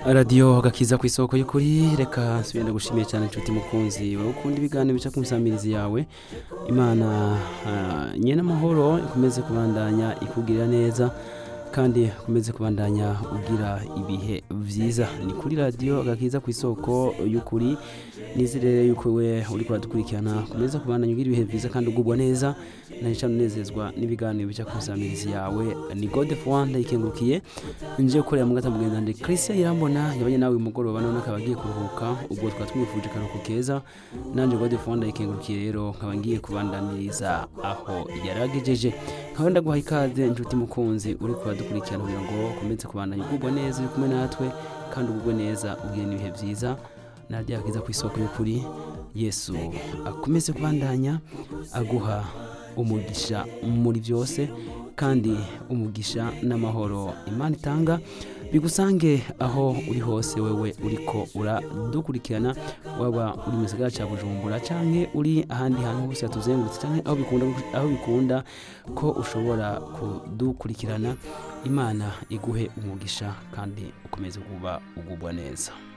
radiyo gakiza ku isoko y'ukuri reka nsubire gushimiye cyane inshuti mukunzi wowe ukunda ibiganiro bica ku misamirizi yawe imana ah, nyene amahoro ikomeze kubandanya ikugirira neza kandi ukomeze kubandanya ugira ibihe vyiza ni kuri radiyo gakiza ku isoko y'ukuri nizere yuko we uri kuradukurikirana ukomeza kubandanya ugira ibihe vyiza kandi ugubwa neza na cyane unezezwa n'ibiganiro bica ku misamirizi yawe ni gode fuwanda ikengurukiye nje gukorera mu gata mugenzi wanje christian irambona yabanye nawe uyu mugoroba none akaba agiye kuruhuka ubwo twaba tumwifuje akaruhuko keza nanje gode fuwanda ikengurukiye rero nkaba ngiye kubandaniriza aho yaragejeje nkaba ndaguha ikaze inshuti mukunzi uri kuradukurikirana kugira ngo ukomeze kubandanya ugubwa neza uri kumwe natwe kandi ugubwe neza ugire n'ibihe vyiza naryo yakiza ku isoko y'ukuri yesu akomeze kubandanya aguha umugisha muri byose kandi umugisha n'amahoro imana itanga bigusange aho uri hose wewe uriko uradukurikirana waba uri mu gisagara cya bujumbura canke uri ahandi hantu hose hatuzengurutse canke aho bikunda aho bikunda ko ushobora kudukurikirana imana iguhe umugisha kandi ukomeze kuba ugubwa neza